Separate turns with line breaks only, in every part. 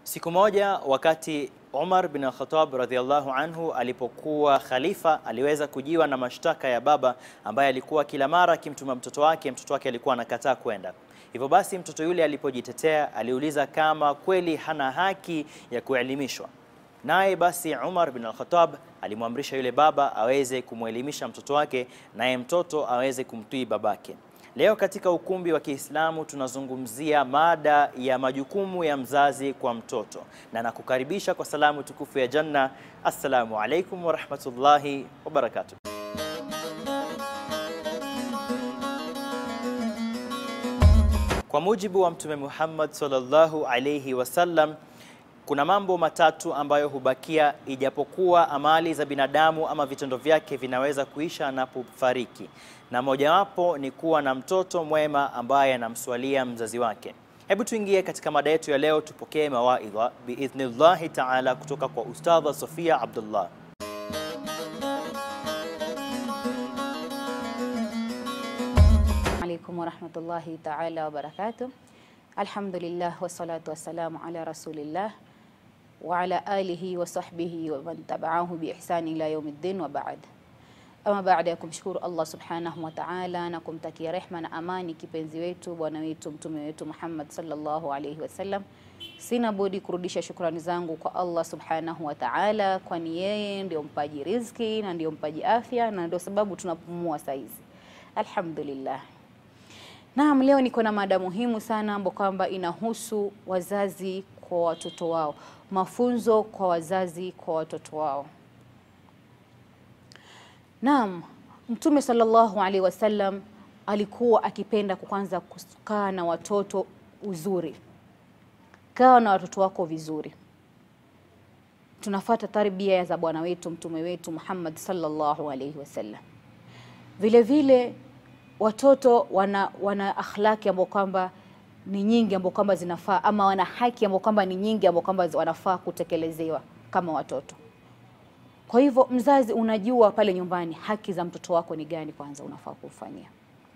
Siku moja wakati Umar bin Khattab radhiallahu anhu alipokuwa khalifa, aliweza kujiwa na mashtaka ya baba ambaye alikuwa kila mara akimtuma mtoto wake, mtoto wake alikuwa anakataa kwenda. Hivyo basi mtoto yule alipojitetea, aliuliza kama kweli hana haki ya kuelimishwa. Naye basi Umar bin al-Khattab alimwamrisha yule baba aweze kumwelimisha mtoto wake, naye mtoto aweze kumtii babake. Leo katika ukumbi wa Kiislamu tunazungumzia mada ya majukumu ya mzazi kwa mtoto, na nakukaribisha kwa salamu tukufu ya Janna. Assalamu alaikum warahmatullahi wabarakatuh. Kwa mujibu wa Mtume Muhammad sallallahu alayhi wasallam, kuna mambo matatu ambayo hubakia ijapokuwa amali za binadamu ama vitendo vyake vinaweza kuisha anapofariki, na mojawapo ni kuwa na mtoto mwema ambaye anamswalia mzazi wake. Hebu tuingie katika mada yetu ya leo, tupokee mawaidha biidhnillahi taala kutoka kwa Ustadha Sofia Abdullah.
alaikum warahmatullahi taala wabarakatuh. Alhamdulillah wassalatu wassalamu ala rasulillah wa ala alihi wa sahbihi wa man tabaahu bi ihsani ila yaumiddin wa baad. Ama baada ya kumshukuru Allah subhanahu wa ta'ala na kumtakia rehma na amani kipenzi wetu bwana wetu mtume wetu Muhammad sallallahu alaihi wasallam, sina budi kurudisha shukrani zangu kwa Allah subhanahu wa ta'ala, kwani yeye ndio mpaji riziki na ndio mpaji afya na ndio sababu tunapumua saizi. Alhamdulillah. Naam, leo niko na mada muhimu sana ambayo kwamba inahusu wazazi kwa watoto wao, mafunzo kwa wazazi kwa watoto wao. Naam, Mtume sallallahu alaihi wasallam alikuwa akipenda kwanza kukaa na watoto uzuri. Kaa na watoto wako vizuri. Tunafata tarbia za bwana wetu mtume wetu Muhammad sallallahu alaihi wasallam. Vile vile watoto wana, wana akhlaki ambao kwamba ni nyingi ambao kwamba zinafaa ama wana haki ambao kwamba ni nyingi ambao kwamba wanafaa kutekelezewa kama watoto. Kwa hivyo mzazi, unajua pale nyumbani haki za mtoto wako ni gani, kwanza unafaa kufanyia.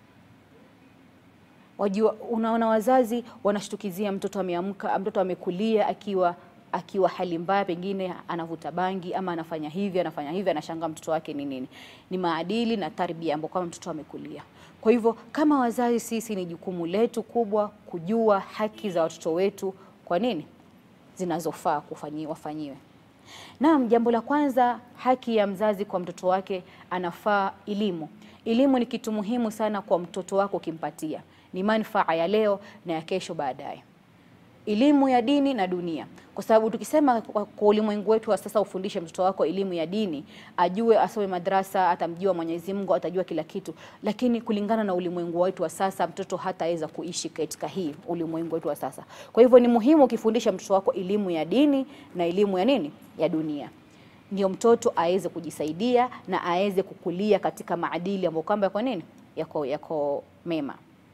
Wajua, unaona wazazi wanashtukizia mtoto ameamka, mtoto amekulia akiwa akiwa hali mbaya, pengine anavuta bangi ama anafanya hivi anafanya hivi, anashangaa mtoto wake ni nini. Ni maadili na tarbia ambapo kama mtoto amekulia. Kwa hivyo kama wazazi, sisi ni jukumu letu kubwa kujua haki za watoto wetu, kwa nini zinazofaa kufanyiwa wafanyiwe. Naam, jambo la kwanza, haki ya mzazi kwa mtoto wake, anafaa elimu. Elimu ni kitu muhimu sana kwa mtoto wako, ukimpatia ni manufaa ya leo na ya kesho baadaye elimu ya dini na dunia, kwa sababu tukisema kwa, kwa ulimwengu wetu wa sasa, ufundishe mtoto wako elimu ya dini, ajue, asome madrasa, atamjua Mwenyezi Mungu, atajua kila kitu. Lakini kulingana na ulimwengu wetu wa sasa, mtoto hataweza kuishi katika hii ulimwengu wetu wa sasa. Kwa hivyo ni muhimu ukifundisha mtoto wako elimu ya dini na elimu ya nini, ya dunia, ndio mtoto aweze kujisaidia na aweze kukulia katika maadili ambayo kwamba yako nini, yako yako mema.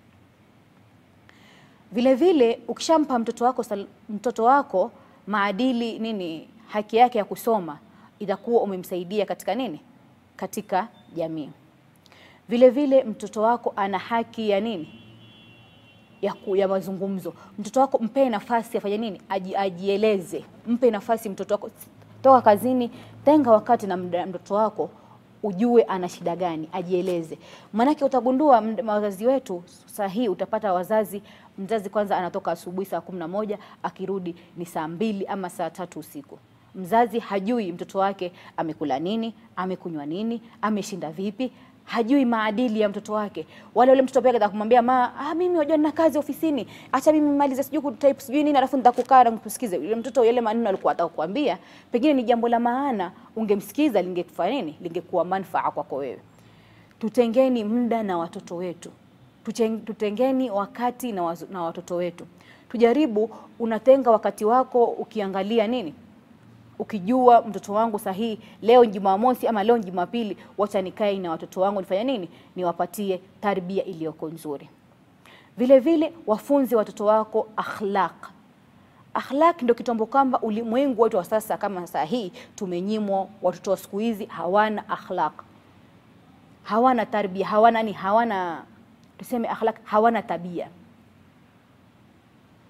Vile vile ukishampa mtoto wako mtoto wako maadili nini, haki yake ya kusoma, itakuwa umemsaidia katika nini, katika jamii. Vile vile mtoto wako ana haki ya nini, ya, ku, ya mazungumzo. Mtoto wako mpe nafasi afanye nini, aji, ajieleze. Mpe nafasi mtoto wako, toka kazini, tenga wakati na mtoto wako ujue ana shida gani, ajieleze. Maanake utagundua wazazi wetu sahihi, utapata wazazi, mzazi kwanza anatoka asubuhi saa kumi na moja akirudi ni saa mbili ama saa tatu usiku. Mzazi hajui mtoto wake amekula nini, amekunywa nini, ameshinda vipi, hajui maadili ya mtoto wake. Wale ule mtoto pia atakumwambia ma, ah, mimi wajua nina kazi ofisini, acha mimi malize sijui kutype sijui nini, alafu nitakukaa na kusikiza. Yule mtoto yale maneno alikuwa atakwambia, pengine ni jambo la maana, ungemsikiza lingekufanya nini, lingekuwa manufaa kwako wewe. Tutengeni muda na watoto wetu, tutengeni wakati na, wazu, na watoto wetu. Tujaribu, unatenga wakati wako ukiangalia nini ukijua mtoto wangu sahihi, leo Jumamosi ama leo Jumapili, wacha nikae na watoto wangu nifanye nini, niwapatie tarbia iliyoko nzuri. Vile vile wafunze watoto wako akhlaq. Akhlaq ndio kitu kwamba ulimwengu wetu wa sasa kama saa hii tumenyimwa. Watoto wa siku hizi hawana akhlaq, hawana tarbia, hawana ni hawana tuseme akhlaq, hawana tabia.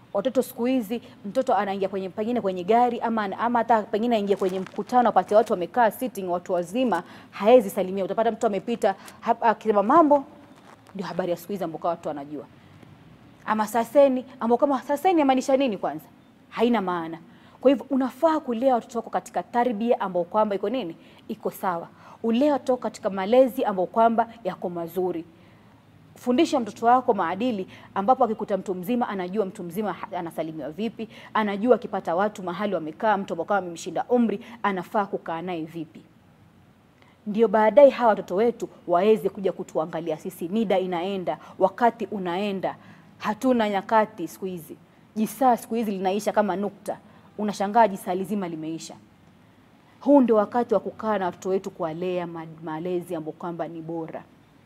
Watoto siku hizi mtoto anaingia kwenye pengine kwenye gari ama ama hata pengine aingia kwenye mkutano apate watu wamekaa sitting, watu wazima, haezi salimia. Utapata mtu amepita hap- akisema mambo, ndio habari ya siku hizi ambao watu wanajua ama saseni ambao kama saseni yamaanisha nini kwanza haina maana kwa hivyo unafaa kulea watoto wako katika tarbia ambao kwamba iko nini iko sawa ulea watoto wako katika malezi ambao kwamba yako mazuri fundisha mtoto wako maadili ambapo akikuta mtu mzima anajua mtu mzima ha- anasalimiwa vipi anajua akipata watu mahali wamekaa mtu ambao kama amemshinda umri anafaa kukaa naye vipi ndio baadaye hawa watoto wetu waweze kuja kutuangalia sisi. Nida inaenda, wakati unaenda, hatuna nyakati siku hizi. Jisaa siku hizi linaisha kama nukta, unashangaa jisaa lizima limeisha. Huu ndio wakati wa kukaa na watoto wetu kuwalea ma- malezi ambayo kwamba ni bora.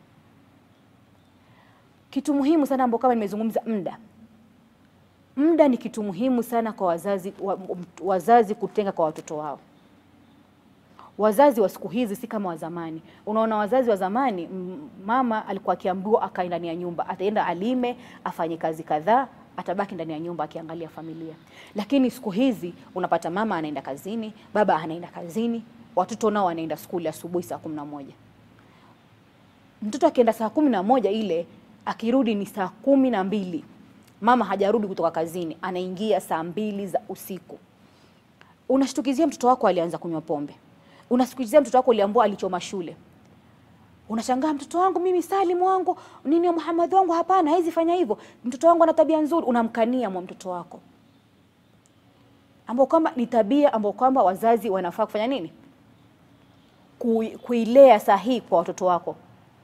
Kitu muhimu sana ambao kama nimezungumza, muda. Muda ni kitu muhimu sana kwa wazazi, wa, wazazi kutenga kwa watoto wao wazazi wa siku hizi si kama wa zamani. Unaona, wazazi wa zamani, m- mama alikuwa akiambiwa akae ndani ya nyumba, ataenda alime, afanye kazi kadhaa, atabaki ndani ya nyumba akiangalia familia. Lakini siku hizi unapata mama anaenda kazini, baba anaenda kazini, watoto nao wanaenda skuli asubuhi saa kumi na moja. Mtoto akienda saa kumi na moja ile akirudi ni saa kumi na mbili, mama hajarudi kutoka kazini, anaingia saa mbili za usiku unashtukizia mtoto wako alianza kunywa pombe, unashtukizia mtoto wako uliambua alichoma shule. Unashangaa mtoto wangu mimi Salim wangu nini Muhammad wangu, hapana, haizi fanya hivyo. Mtoto wangu ana tabia nzuri, unamkania mwa mtoto wako, ambao kwamba ni tabia ambao kwamba wazazi wanafaa kufanya nini, Kui- kuilea sahihi kwa watoto wako.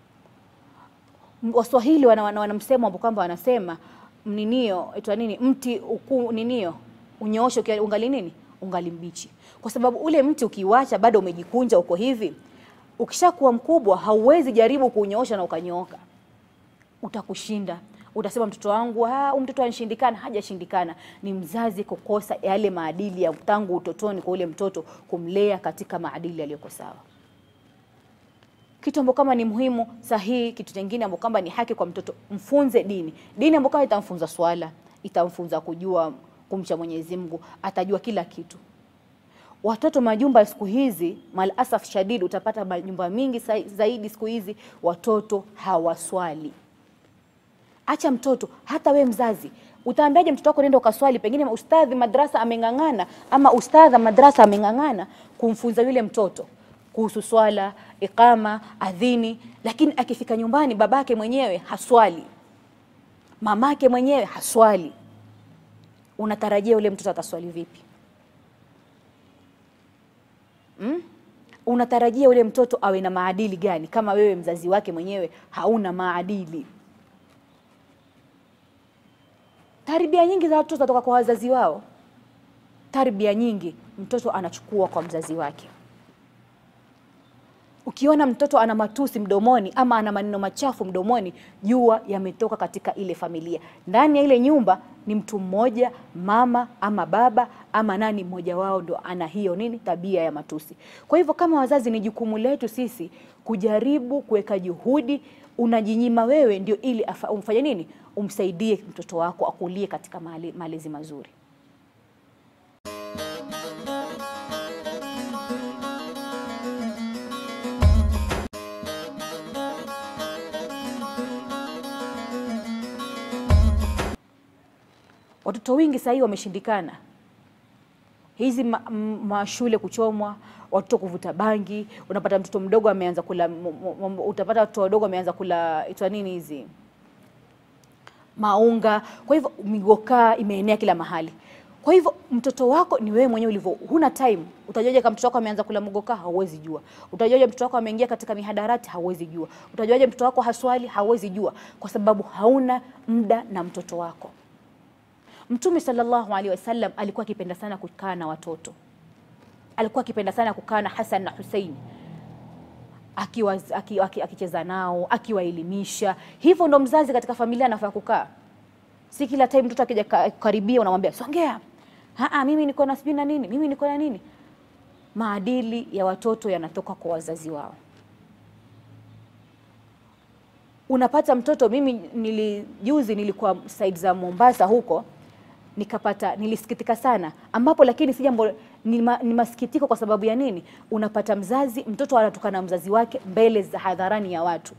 M- Waswahili wana, wana, wana msemo ambao kwamba wanasema mninio itwa nini, mti uku, ninio unyooshe ukiwa ungali nini, ungali mbichi, kwa sababu ule mti ukiwacha bado umejikunja uko hivi, ukishakuwa mkubwa hauwezi jaribu kuunyoosha na ukanyooka, utakushinda. Utasema mtoto wangu, ah, huyu mtoto anashindikana. Hajashindikana, ni mzazi kukosa yale maadili ya tangu utotoni kwa ule mtoto, kumlea katika maadili yaliyoko sawa kitu ambacho kama ni muhimu sahihi. Kitu kingine ambacho kama ni haki kwa mtoto, mfunze dini. Dini ambayo kama itamfunza swala, itamfunza kujua kumcha Mwenyezi Mungu, atajua kila kitu. Watoto majumba siku hizi, mal asaf shadid, utapata majumba mingi sa- zaidi siku hizi watoto hawaswali. Acha mtoto, hata we mzazi utaambiaje mtoto wako nenda ukaswali? Pengine ustadhi madrasa ameng'ang'ana, ama ustadha madrasa ameng'ang'ana kumfunza yule mtoto kuhusu swala, iqama, adhini, lakini akifika nyumbani babake mwenyewe haswali, mamake mwenyewe haswali, unatarajia yule mtoto ataswali vipi? Mm? Unatarajia yule mtoto awe na maadili gani kama wewe mzazi wake mwenyewe hauna maadili? Tarbia nyingi za watoto zinatoka kwa wazazi wao. Tarbia nyingi mtoto anachukua kwa mzazi wake. Ukiona mtoto ana matusi mdomoni ama ana maneno machafu mdomoni, jua yametoka katika ile familia. Ndani ya ile nyumba ni mtu mmoja, mama ama baba ama nani mmoja wao ndo ana hiyo nini tabia ya matusi. Kwa hivyo kama wazazi, ni jukumu letu sisi kujaribu kuweka juhudi. Unajinyima wewe ndio ili afa- umfanye nini, umsaidie mtoto wako akulie katika male- malezi mazuri. Watoto wengi sasa hivi wameshindikana, hizi ma- m- mashule kuchomwa, watoto kuvuta bangi. Unapata mtoto mdogo ameanza kula, m- m- m- utapata watoto wadogo wameanza kula itwa nini hizi maunga. Kwa hivyo migokaa imeenea kila mahali. Kwa hivyo mtoto wako ni wewe mwenyewe ulivyo, huna time. Utajuaje kama mtoto wako ameanza kula mgokaa? Hauwezi jua. Utajuaje mtoto wako ameingia katika mihadarati? Hauwezi jua. Utajuaje mtoto wako haswali? Hauwezi jua, kwa sababu hauna muda na mtoto wako. Mtume sallallahu alaihi wasallam alikuwa akipenda sana kukaa na watoto, alikuwa akipenda sana kukaa na Hasan na Husein akiwa aki- aki- akicheza nao akiwaelimisha. Hivyo ndo mzazi katika familia anafaa kukaa, si kila time mtoto akija ka- karibia unamwambia songea, aa, mimi niko na sijui na nini, mimi niko na nini. Maadili ya watoto yanatoka kwa wazazi wao. Unapata mtoto, mimi nili juzi nilikuwa side za Mombasa huko nikapata nilisikitika sana, ambapo lakini si jambo ni, ma, ni masikitiko kwa sababu ya nini? Unapata mzazi, mtoto anatukana mzazi wake mbele za hadharani ya watu.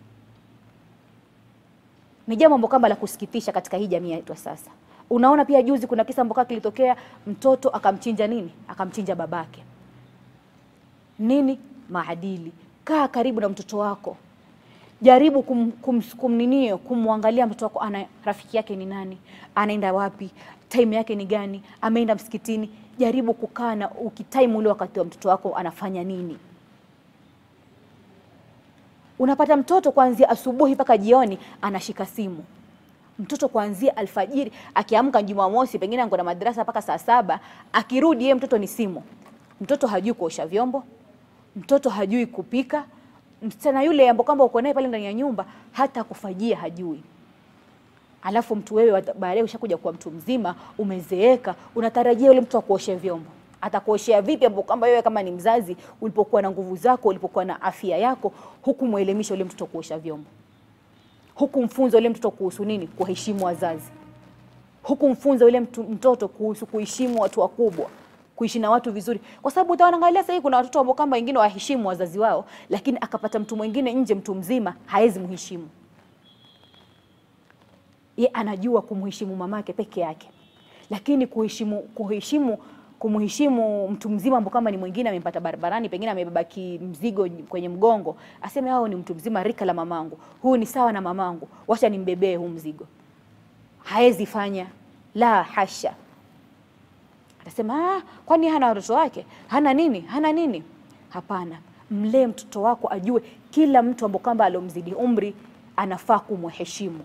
Ni jambo ambalo kama la kusikitisha katika hii jamii yetu sasa. Unaona pia juzi kuna kisa ambacho kilitokea, mtoto akamchinja nini? Akamchinja babake. Nini? Maadili. Kaa karibu na mtoto wako, jaribu kum, kum, kumninio kumwangalia mtoto wako, ana rafiki yake ni nani, anaenda wapi, time yake ni gani, ameenda msikitini. Jaribu kukaa na ukitime ule wakati wa mtoto wako anafanya nini. Unapata mtoto kuanzia asubuhi mpaka jioni anashika simu. Mtoto kuanzia alfajiri akiamka Jumamosi, pengine ango na madrasa mpaka saa saba, akirudi yeye mtoto ni simu. Mtoto hajui kuosha vyombo, mtoto hajui kupika. Msichana yule ambao kwamba uko naye pale ndani ya nyumba hata kufajia hajui. Alafu mtu wewe baadaye ushakuja kuwa mtu mzima, umezeeka, unatarajia yule mtu akuoshe vyombo. Atakuoshea vipi ambapo kwamba wewe kama ni mzazi ulipokuwa na nguvu zako, ulipokuwa na afya yako, hukumwelimisha yule mtoto kuosha vyombo? Hukumfunza yule mtoto kuhusu nini? Kuheshimu wazazi. Hukumfunza yule mtu, mtoto kuhusu kuheshimu watu wakubwa, kuishi na watu vizuri, kwa sababu utaangalia sasa hivi kuna watoto ambao kama wengine waheshimu wazazi wao, lakini akapata mtu mwingine nje, mtu mzima haezi mheshimu ye, anajua kumheshimu mamake peke yake, lakini kuheshimu kuheshimu kumheshimu mtu mzima ambao kama ni mwingine amempata barabarani, pengine amebeba mzigo kwenye mgongo, aseme hao ni mtu mzima rika la mamangu, huyu ni sawa na mamangu, wacha nimbebee huu mzigo. Haezi fanya, la hasha. Atasema ah, kwani hana watoto wake? Hana nini? Hana nini? Hapana, mlee mtoto wako ajue kila mtu ambao kwamba alomzidi umri anafaa kumheshimu.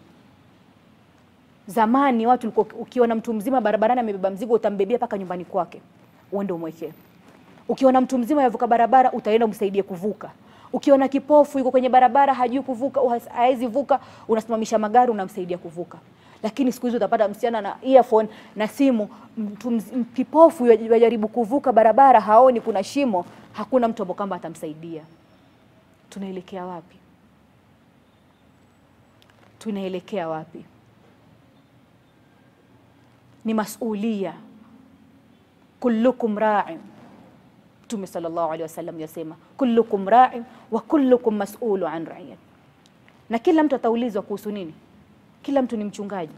Zamani watu ulikuwa ukiona mtu mzima barabarani amebeba mzigo utambebea mpaka nyumbani kwake uende umwekee. Ukiona mtu mzima yavuka barabara utaenda umsaidie kuvuka. Ukiona kipofu yuko kwenye barabara hajui kuvuka, hawezi vuka, unasimamisha magari unamsaidia kuvuka. Lakini siku hizi utapata msichana na earphone na simu, mtu kipofu yajaribu kuvuka barabara, haoni kuna shimo, hakuna mtu ambaye kwamba atamsaidia. Tunaelekea wapi? Tunaelekea wapi? Ni masulia, kullukum ra'in. Mtume sallallahu alaihi wasallam yasema kullukum ra'in wa kullukum mas'ulu an ra'iyat, na kila mtu ataulizwa kuhusu nini? Kila mtu ni mchungaji.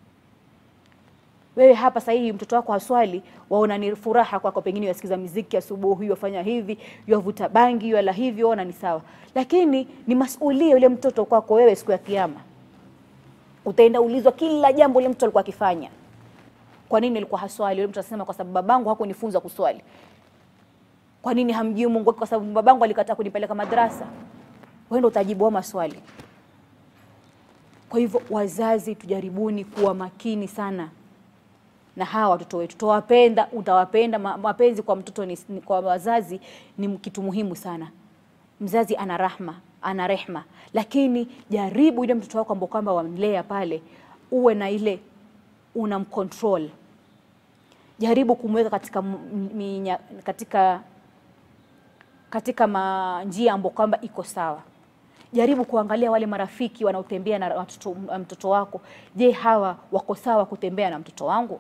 Wewe hapa sasa hivi mtoto wako haswali, waona ni furaha kwako, pengine yasikiza muziki asubuhi, yafanya hivi, yavuta bangi, yala hivyo, ona ni sawa, lakini ni masulia yule mtoto kwako wewe. Siku ya Kiyama utaenda ulizwa kila jambo yule mtoto alikuwa akifanya. Kwa nini alikuwa haswali? Yule mtu atasema kwa sababu babangu hakunifunza kuswali. Kwa nini hamjui Mungu? Kwa sababu babangu alikataa kunipeleka madrasa. Wewe ndio utajibu wa maswali. Kwa hivyo, wazazi, tujaribuni kuwa makini sana na hawa watoto wetu. Tutawapenda, utawapenda. Mapenzi kwa mtoto ni, kwa wazazi ni kitu muhimu sana. Mzazi ana rahma, ana rehma, lakini jaribu ile mtoto wako ambao kwamba wamlea pale, uwe na ile unamcontrol. Jaribu kumweka katika minya, katika katika njia ambayo kwamba iko sawa. Jaribu kuangalia wale marafiki wanaotembea na watoto, mtoto wako. Je, hawa wako sawa kutembea na mtoto wangu?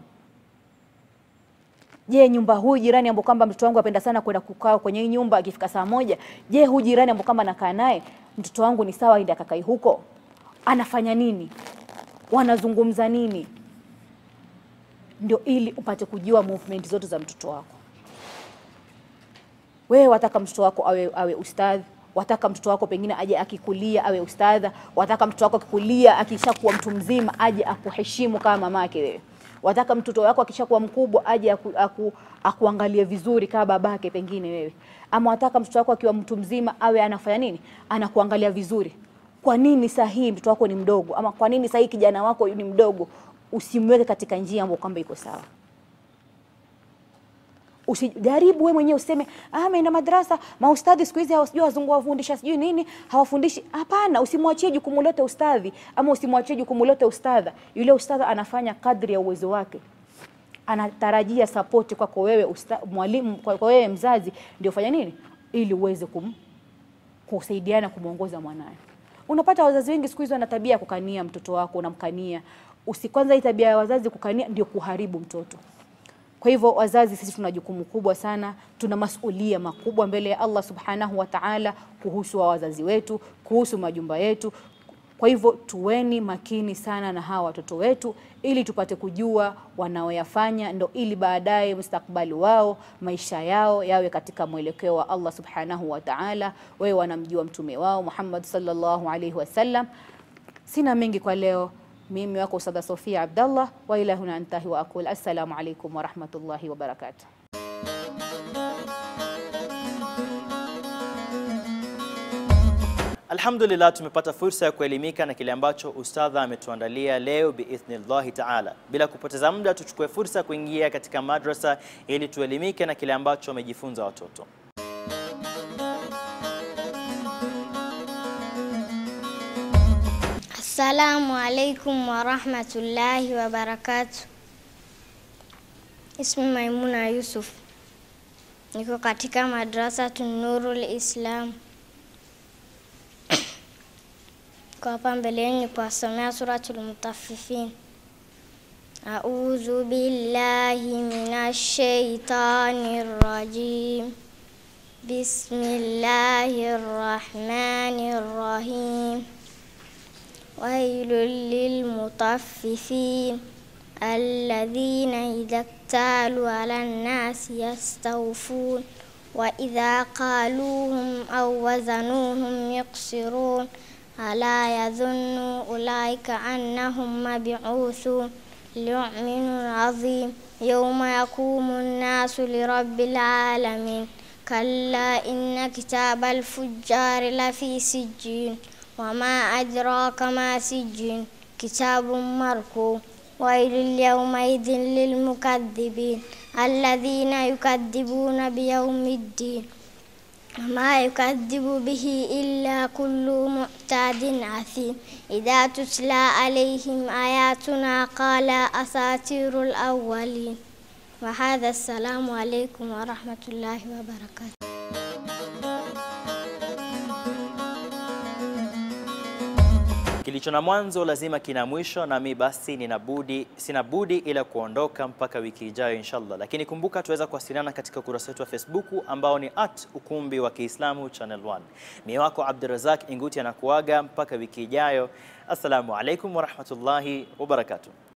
Je, nyumba huyu jirani ambao kwamba mtoto wangu apenda sana kwenda kukaa kwenye hii nyumba akifika saa moja, je, huyu jirani ambao kwamba nakaa naye mtoto wangu ni sawa aende akakai huko? Anafanya nini? Wanazungumza nini? Ndio ili upate kujua movement zote za mtoto wako. Wewe wataka mtoto wako awe, awe ustadhi, wataka mtoto wako pengine aje akikulia awe ustadha, wataka mtoto wako akikulia akishakuwa mtu mzima aje akuheshimu kama mamake wewe wataka mtoto wako akishakuwa mkubwa aje aku, aku, akuangalie vizuri kama babake pengine wewe, ama wataka mtoto wako akiwa mtu mzima awe anafanya nini, anakuangalia vizuri. Kwa nini saa hii mtoto wako ni mdogo, ama kwa nini saa hii kijana wako ni mdogo? Usimweke katika njia ambayo kwamba iko sawa. Usijaribu wewe mwenyewe useme ah, ameenda madrasa, maustadhi siku hizi hawasijui wazungu wafundisha sijui nini, hawafundishi. Hapana, usimwachie jukumu lote ustadhi, ama usimwachie jukumu lote ustadha. Yule ustadha anafanya kadri ya uwezo wake, anatarajia sapoti kwako wewe mwalimu, kwa wewe mzazi, ndio fanya nini ili uweze kum, kusaidiana kumwongoza mwanae. Unapata wazazi wengi siku hizi wana tabia ya kukania mtoto wako, unamkania Usi kwanza hii tabia ya wazazi kukania ndio kuharibu mtoto. Kwa hivyo wazazi, sisi tuna jukumu kubwa sana, tuna masulia makubwa mbele ya Allah subhanahu wa ta'ala kuhusu wa wazazi wetu, kuhusu majumba yetu. Kwa hivyo tuweni makini sana na hawa watoto wetu, ili tupate kujua wanaoyafanya, ndo ili baadaye mustakbali wao, maisha yao yawe katika mwelekeo wa Allah subhanahu wa ta'ala. Wewe wanamjua mtume wao Muhammad sallallahu alaihi wasallam. Sina mengi kwa leo. Mimi wako Ustadha Sofia Abdallah wa ila huna antahi wa aqul assalamu alaikum wa rahmatullahi wa barakatuh.
Alhamdulillah, tumepata fursa ya kuelimika na kile ambacho ustadha ametuandalia leo biidhnillahi taala. Bila kupoteza muda, tuchukue fursa ya kuingia katika madrasa ili tuelimike na kile ambacho wamejifunza watoto.
Assalamu alaikum warahmatullahi wabarakatuh. Ismi Maimuna Yusuf, niko katika madrasa Nurul Islam. Kwa hapa mbeleni ni kuwasomea Suratul Mutaffifin. A'udhu billahi minash shaitanir rajim. Bismillahir rahmanir rahim. ويل للمطففين الذين إذا اكتالوا على الناس يستوفون وإذا قالوهم أو وزنوهم يقصرون ألا يظن أولئك أنهم مبعوثون ليؤمن عظيم يوم يقوم الناس لرب العالمين كلا إن كتاب الفجار لفي سجين وما أدراك ما سجين كتاب مركوم ويل يومئذ للمكذبين الذين يكذبون بيوم الدين وما يكذب به إلا كل معتاد أثيم إذا تتلى عليهم آياتنا قال أساطير الأولين وهذا السلام عليكم ورحمة الله وبركاته
Kilicho na mwanzo lazima kina mwisho, nami basi nina budi, sina budi ila kuondoka mpaka wiki ijayo inshallah. Lakini kumbuka tuweza kuwasiliana katika ukurasa wetu wa Facebook ambao ni at ukumbi wa Kiislamu channel 1. Mie wako Abdurazak Inguti anakuaga mpaka wiki ijayo. Assalamu alaikum warahmatullahi wabarakatuh.